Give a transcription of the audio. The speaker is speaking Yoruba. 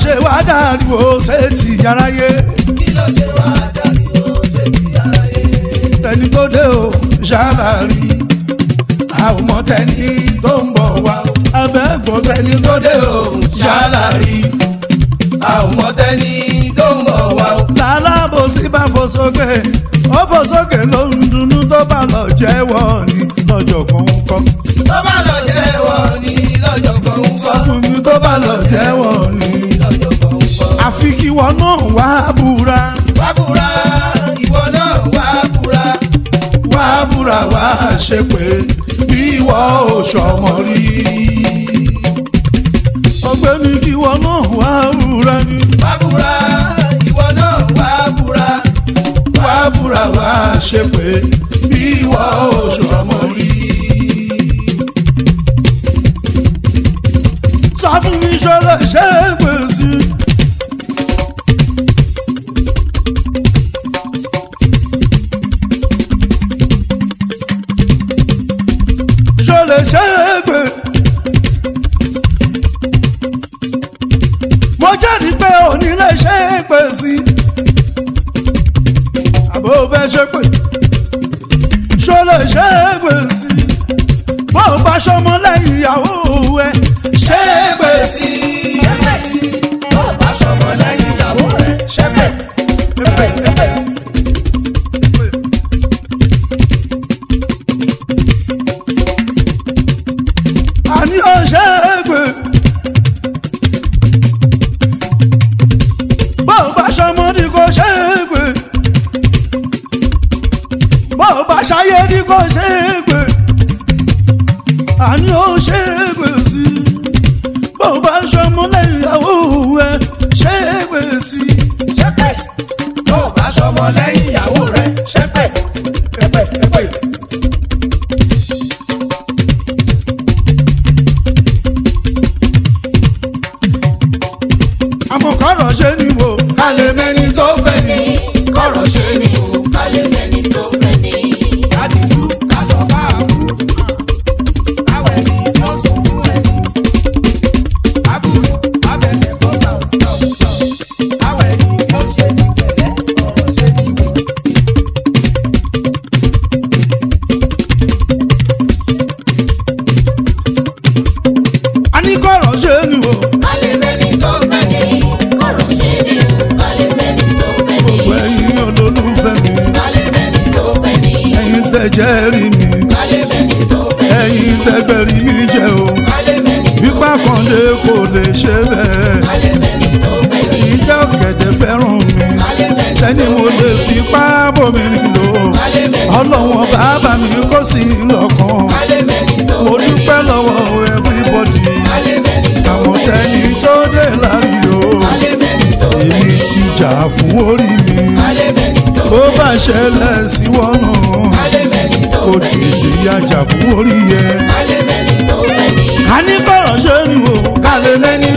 ṣe wá dàrú o ṣe ti yàráyé kí ló ṣe wá dàríwó ṣe ti aráyé. tẹni tó dé o ṣàlàrí àwọn ọmọ tẹni tó ń bọ̀ wá abẹ́gbọ̀n tẹni tó dé o ṣàlàrí àwọn ọmọ tẹ́ni tó ń bọ̀ wá o. lálábòsí bá fò sókè ó fò sókè ló ń dunnú tó bá lọ jẹ́wọ́ ní lọ́jọ́ kan ń kọ́ tó bá lọ jẹ́wọ́ ní lọ́jọ́ kan ń sọ bọ̀. fún mi tó bá lọ jẹ́wọ́ ní lọ́jọ́ kan ń bọ̀. àfi kí wọn náà wá búra wá búra ìwọ náà wá búra. wá búra wá ṣe pé bí ìwọ ò ṣọmọ rí ọ̀gbẹ́ni kí wọn náà wá búra ní wá búra ìwọ náà wá búra. wá búra wá ṣe pé bí ìwọ ò ṣọmọ rí. sọ fún mi ṣọlá ṣe é pèsè. ṣọlá ṣe é pè. mo jáde pé òní lè ṣe é pè sí. àbò fẹ́ ṣe pé ṣọlá ṣe é pè sí. bó o bá ṣọmọ lẹ́yìn ìyàwó ẹ ṣe é pè sí. ṣẹ́pẹ̀ sí tó bá ṣọmọ lẹ́yìn ìyàwó rẹ̀ ṣẹ́pẹ̀. Ẹ̀pẹ̀, ẹ̀pẹ̀. àní ó ṣe é pè. bó o bá ṣọmọ ní kò ṣe é pè. bó o bá ṣayé ní kò ṣe é pè. àní ó ṣe é pè sí. bó o bá ṣọmọ lẹ́yìn ìyàwó ẹ ṣe é pè sí. ṣẹ́pẹ̀ sí tó bá ṣọmọ lẹ́yìn ìyàwó rẹ̀ ṣẹ́pẹ̀. ẹ̀pẹ̀ ẹ̀pẹ̀. àmọ́ kọ́rọ̀ ṣe ni wò ká lè mẹ́ni tó fẹ́ ni. kọ̀rọ̀ ṣe ni o kálẹ̀ mẹ́ni tó fẹ́ ni. kádìjú kásọ̀ káàbù káwẹ̀ ni tó sùn fún ẹni. àbúrò abẹ́sẹ̀ kó tọ̀ tọ̀ tọ̀ káwẹ̀ ni tó ṣe ní pẹ̀lẹ́ kọ̀rọ̀ ṣe ni wò. a ní kọ́rọ̀ ṣe ni wò. kálẹ̀ mẹ́ni tó fẹ́ ni. kọ̀rọ̀ ṣe ni o kálẹ̀ mẹ́ni tó fẹ́ ni. ẹ̀yin olólùfẹ́ mi kálẹ̀ mẹ́ni tó fẹ́ ni. ẹ̀yin tẹ̀jẹ́ rí mi kálẹ̀ mẹ́ni tó fẹ́ ni. ẹ̀yin tẹ̀gbẹ̀rí mi jẹ́ o. kálẹ̀ mẹ́ni tó ipa kan lè kò lè ṣe bẹ́ẹ̀. kálẹ̀ mẹ́ni tó fẹ́ ni. ẹ̀yin tẹ́ ọ̀gẹ̀dẹ̀ fẹ́ràn mi. kálẹ̀ mẹ́ni tó sẹ́ni mo lè fi pa bòmìnrin lò. kálẹ̀ mẹ́ni ọlọ́wọ́n bàbá mi kò sí lọ́kàn. kálẹ̀ mẹ́ni tó mo fẹ́ ni. dúpẹ́ lọ́wọ́ everybody. kálẹ̀ mẹ́ni tó àwọn fẹ́ ni. tẹ́ni tó dé lárí o. kálẹ̀ mẹ́ni tó fẹ́ èmi ni. ti jà fún orí mi. kálẹ̀ mẹ́ni tó bó fẹ́ bá ni. ṣẹlẹ̀ sí wọ́nà. kálẹ̀ mẹ́ni tó kò fẹ́ ni. tètè yájà fún orí yẹ. kálẹ̀ mẹ́ni tó fẹ́ ni. a ní kọ̀rọ̀ ṣe ni o. kálẹ̀ mẹ́ni